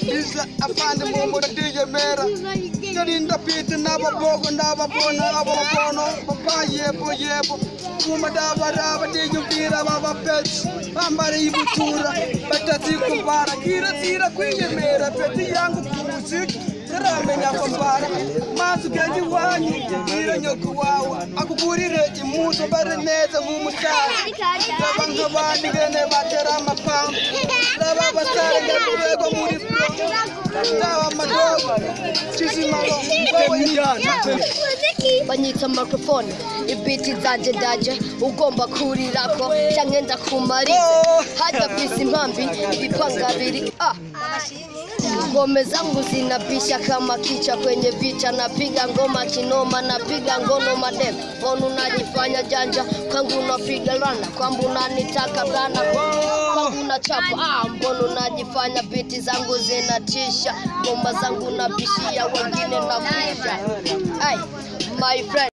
biza afande mumura dige mera jarinda pite naba bogo naba bona abo bono papa yebo yebo kuma daba daba dige vira baba pets bambare ibutura batati kubara kira tira kwiyemera peti yangu kumusiki taramenya kwambara maso genji wanyu gira nyoku wawa akuburire imuso bare neza nk'umusara ndaba nk'abandi bene batera amapamba ndaba abasare nyakurego muri ndaba amadobo kizimaro banyitsa microphone ibiti zanjye ndaje ugomba kurirako cyangwa ndakumarize hajya kwisi impambi ibipanga biri a ngomeza nguzina bisha kama kicha kwenye vita napiga ngoma kinoma napiga ngono madem onu najifanya janja kwangu napiga rana kwambu nanitaka rana kwangu nachapa ah, mbono najifanya biti zangu zinatisha ngoma zangu nabishia wengine napisha ay my friend